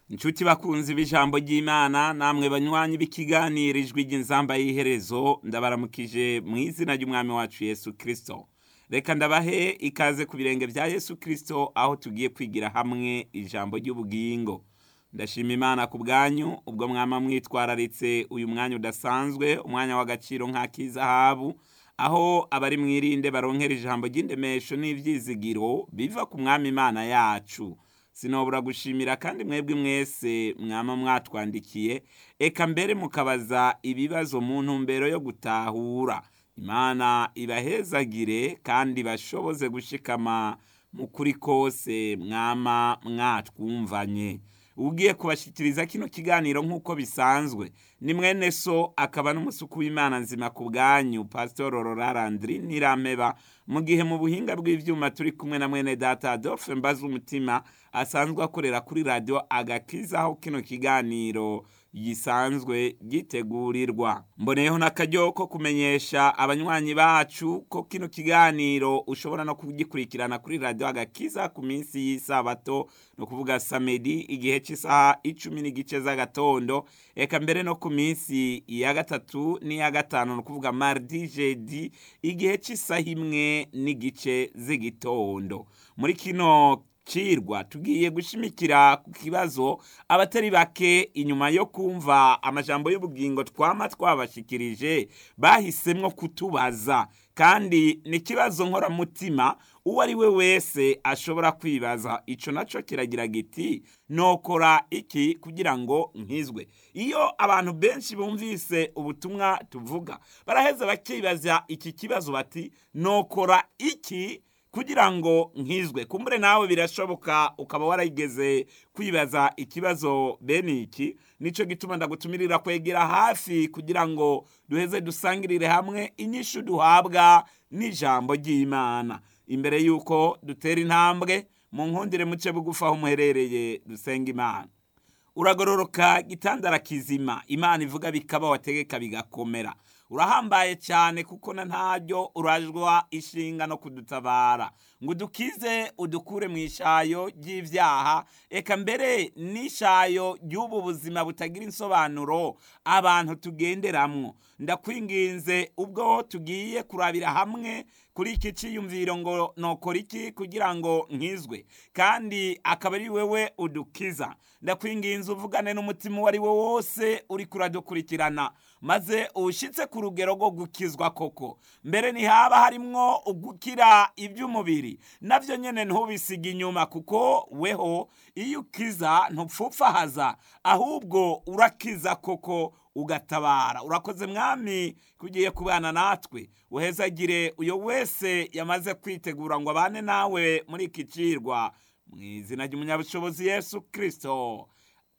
inshuti bakunzi b'ijambo ry'imana namwe banywanyi b'ikiganiro ijwi ry'inzamba y'iherezo ndabaramukije mu izina ry'umwami wacu yesu kirisito reka ndabahe ikaze ku birenge bya yesu kirisito aho tugiye kwigira hamwe ijambo ry'ubugingo ndashima imana ku bwanyu ubwo mwama mwitwararitse uyu mwanya udasanzwe umwanya w'agaciro nk'ak'izahabu aho abari mwirinde baronkera ijambo ry'indemesho n'ibyizigiro biva ku mwami imana yacu sinobura gushimira kandi mwebwe mwese mwama mwatwandikiye eka mbere mukabaza ibibazo mu ntumbero yo gutahura imana ibahezagire kandi bashoboze gushikama mu kuri kose mwama mwatwumvanye ugiye kubashyikiriza kino kiganiro nk'uko bisanzwe ni mwene so akaba n'umusuku w'imana nzima ku bwanyu pasitoro rorarandiri n'irameba mu gihe mu buhinga bw'ibyuma turi kumwe na mwene data adolphe mbaza umutima asanzwe akorera kuri radiyo agakiza aho kino kiganiro gisanzwe gitegurirwa mboneyeho n'akaryo ko kumenyesha abanywanyi bacu ko kino kiganiro ushobora no kugikurikirana kuri radiyo agakiza ku minsi y'isabato ni ukuvuga samedi igihe cy'isaha icumi n'igice z'agatondo eka mbere no ku minsi ya gatatu n'iya gatanu ni ukuvuga mardi jedi igihe cy'isaha imwe n'igice z'igitondo muri kino cirwa tugiye gushimikira ku kibazo abatari bake inyuma yo kumva amajambo y'ubugingo twama twabashikirije bahisemwo kutubaza kandi ni ikibazo nkoramutima uwo ari we wese ashobora kwibaza ico naco kiragira giti nokora iki kugira ngo nkizwe iyo abantu benshi bumvise ubutumwa tuvuga baraheza bakibaza iki kibazo bati nokora iki kugira ngo nkizwe kumbure nawe birashoboka ukaba warayigeze kwibaza ikibazo bene iki nicyo gituma ndagutumirira kwegera hafi kugira ngo duheze dusangirire hamwe inyishu duhabwa n'ijambo ry'imana imbere y'uko dutera intambwe mu nkundire muce bugufi aho muherereye dusenga imana uragororoka gitandara kizima imana ivuga bikaba wategeka bigakomera urahambaye cyane kuko na ntaryo urajwa ishinga no kudutabara ngo udukize udukure mu ishayo ry'ibyaha eka mbere n'ishayo ry'ubu buzima butagira insobanuro abantu tugenderamwo ndakwinginze ubwo tugiye kurabira hamwe kuri iki cyiyumviro ngo nokora iki kugira ngo nkizwe kandi akaba ari wewe udukiza ndakwinginze uvugane n'umutima uwo ari wo wose uri kuradukurikirana maze uwushyitse ku rugero rwo gukizwa koko mbere ntihaba harimwo ugukira iby'umubiri nabyo nyine ntubisige inyuma kuko weho iyo ukiza ntupfupfahaza ahubwo urakiza koko ugatabara urakoze mwami kugiye kubana natwe uhezagire uyo wese yamaze kwitegura ngo abane nawe muri iki cirwa mu izina ry'umunyabushobozi yesu kirisito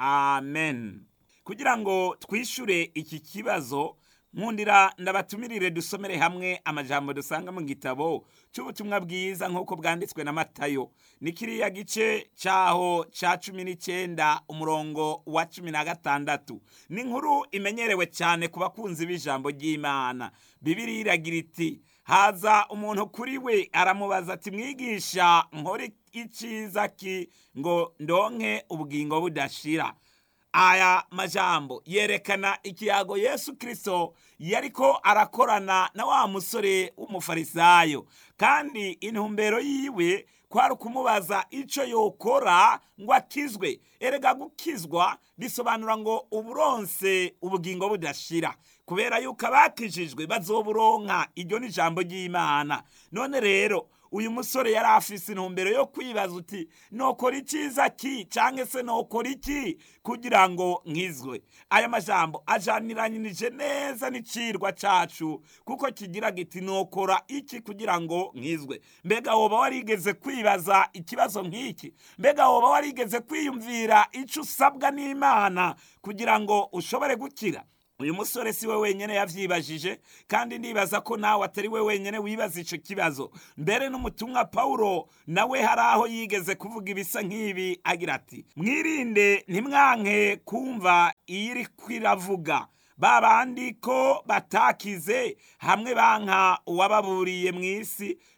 amen kugira ngo twishyure iki kibazo nkundira ndabatumirire dusomere hamwe amajambo dusanga mu gitabo cy'ubutumwa bwiza nk'uko bwanditswe na matayo ni kiriya gice cyaho cya cumi n'icyenda umurongo wa cumi na gatandatu ni inkuru imenyerewe cyane ku bakunzi b'ijambo ry'imana bibiri iragira iti haza umuntu kuri we aramubaza ati mwigisha nkore icyiza ki ngo ndonke ubugingo budashira aya majambo yerekana ikiyago yesu kirisito yariko arakorana na wa musore w'umufarisayo kandi intumbero yiwe kwari ukumubaza icyo yokora ngo akizwe erega gukizwa bisobanura ngo uburonse ubugingo budashira kubera yuko abakijijwe bazoburonka iryo ni ijambo ry'imana none rero uyu musore yari afise intumbero yo kwibaza uti nokora icyiza ki cyangwa se nokora iki kugira ngo nkizwe aya majambo ajaniranyije neza n'icirwa cacu kuko kigira giti nokora iki kugira ngo nkizwe mbega woba warigeze kwibaza ikibazo nk'iki mbega woba warigeze kwiyumvira icyo usabwa n'imana kugira ngo ushobore gukira uyu musore si we wenyine yavyibajije kandi ndibaza ko nawe atari we wenyine wibaza ico kibazo mbere n'umutumwa pawulo nawe hari aho yigeze kuvuga ibisa nk'ibi agira ati mwirinde ntimwanke kumva iyo iri kwiravuga ba bandi ko batakize hamwe banka uwababuriye mu isi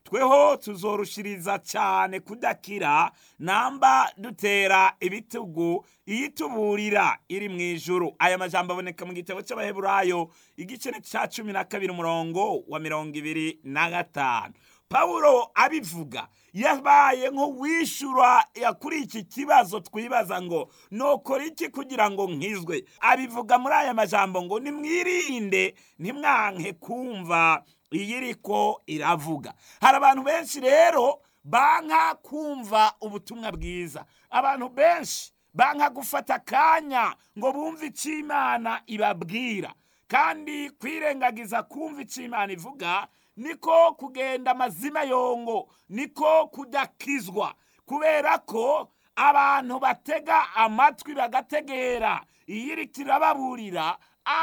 tweho tuzorushiriza cyane kudakira namba dutera ibitugu iyituburira iri mu ijuru aya majambo aboneka mu gitabo cy'abaheburayo igice cya cumi na kabiri umurongo wa mirongo ibiri na gatanu pawulo abivuga yabaye nk'uwishyura kuri iki kibazo twibaza ngo nokora iki kugira ngo nkizwe abivuga muri aya majambo ngo nimwirinde ntimwanke kumva iyi iriko iravuga hari abantu benshi rero banka kumva ubutumwa bwiza abantu benshi banka gufata akanya ngo bumve icyo imana ibabwira kandi kwirengagiza kumva icyo imana ivuga niko kugenda amazima yongo niko kudakizwa kubera ko abantu batega amatwi bagategera iyo iri kirababurira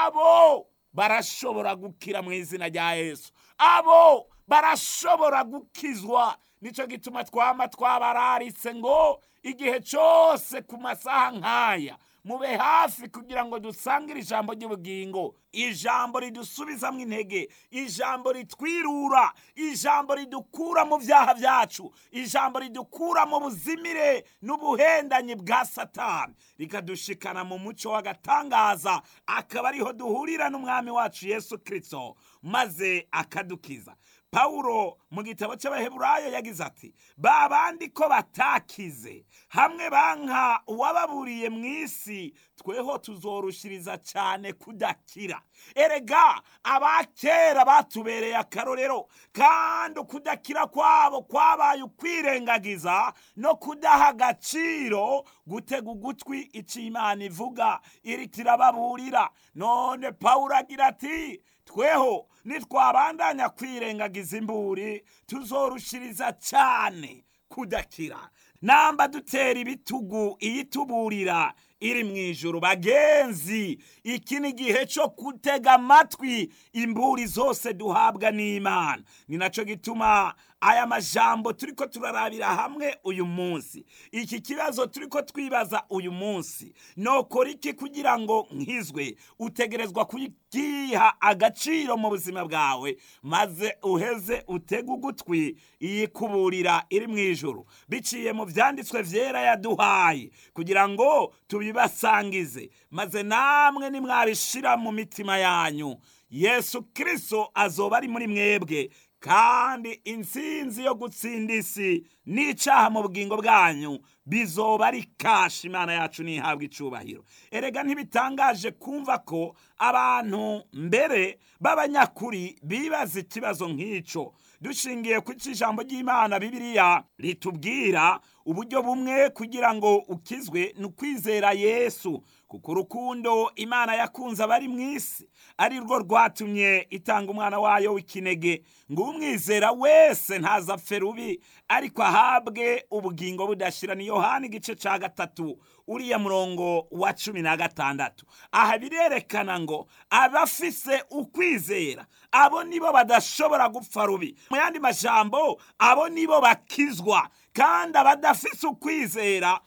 abo barashobora gukira mu izina rya yesu abo barashobora gukizwa nicyo gituma twaba twabararitse ngo igihe cyose ku masaha nk'aya mube hafi kugira ngo dusangire ijambo ry'ubugingo ijambo ridusubizamo intege ijambo ritwirura ijambo ridukura mu byaha byacu ijambo ridukura mu buzimire n'ubuhendanyi bwa satani rikadushikana mu muco w'agatangaza akaba ariho duhurira n'umwami wacu yesu kirisito maze akadukiza pawulo mu gitabo cy'abaheburayo yagize ati ba bandi ko batakize hamwe banka uwababuriye mu isi tweho tuzorushiriza cyane kudakira erega abakera batubereye akarorero kandi ukudakira kwabo kwabaye ukwirengagiza no kudaha agaciro gutega ugutwi icyo imana ivuga iri kirababurira none pawulo agira ati tweho nitwabandanya kwirengagiza imburi tuzorushiriza cyane kudakira namba dutera ibitugu iyituburira iri mu ijoro bagenzi iki ni igihe cyo gutega amatwi imburi zose duhabwa n'imana ni nacyo gituma aya majambo turi ko turarabira hamwe uyu munsi iki kibazo turi ko twibaza uyu munsi nokora iki kugira ngo nkizwe utegerezwa kugiha agaciro mu buzima bwawe maze uheze utege ugutwi iyikuburira iri mu ijoro biciye mu byanditswe byera yaduhaye kugira ngo tubibasangize maze namwe nimwabishira mu mitima yanyu yesu kirisito azoba ari muri mwebwe kandi intsinzi yo gutsinda isi n'icyaha mu bugingo bwanyu bizoba ari kashi imana yacu ntihabwe icubahiro erega ntibitangaje kumva ko abantu mbere b'abanyakuri bibaza ikibazo nk'icyo dushingiye ku ijambo ry'imana bibiliya ritubwira uburyo bumwe kugira ngo ukizwe ni ukwizera yesu kuko urukundo imana yakunze abari mu isi ari rwo rwatumye itanga umwana wayo w'ikinege ngo umwizera wese ntazapfe rubi ariko ahabwe ubugingo budashira ni yohani igice cya gatatu uriya murongo wa cumi na gatandatu aha birerekana ngo abafise ukwizera abo nibo badashobora gupfa rubi mu yandi majambo abo nibo bakizwa kandi abadafise ukwizera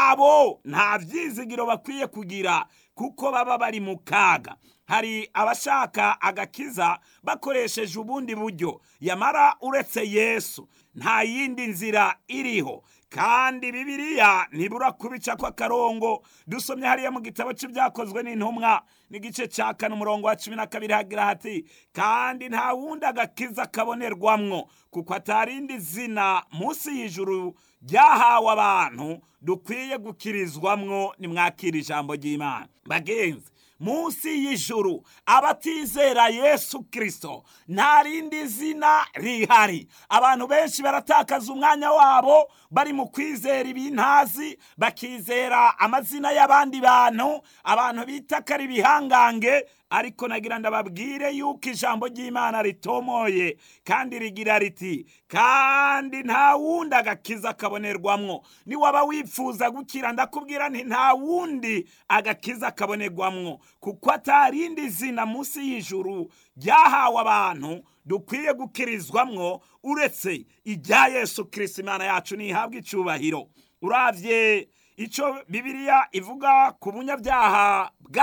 abo nta byizigiro bakwiye kugira kuko baba bari mu kaga hari abashaka agakiza bakoresheje ubundi buryo yamara uretse yesu nta yindi nzira iriho kandi bibiliya ntibura kubica kw'akarongo dusomye hariya mu gitabo cy'ibyakozwe n'intumwa n'igice cya kane umurongo wa cumi na kabiri hagira hati kandi nta wundi agakiza kabonerwamwo kuko atarindi zina munsi y'ijuru ryahawe abantu dukwiye gukirizwamwo nimwakira ijambo ry'imana bagenzi munsi y'ijuru abatizera yesu kirisito nta rindi zina rihari abantu benshi baratakaza umwanya wabo bari mu kwizera ibintazi bakizera amazina y'abandi bantu abantu bita ko ari ibihangange ariko nagira ndababwire yuko ijambo ry'imana ritomoye kandi rigira riti kandi nta wundi agakiza kabonerwamwo niwaba wifuza gukira ndakubwira nti nta wundi agakiza kabonerwamwo kuko atarindi zina munsi y'ijuru ryahawe abantu dukwiye gukirizwamwo uretse irya yesu kirisiti imana yacu ntihabwe icyubahiro urabye icyo bibiliya ivuga ku bunyabyaha bwa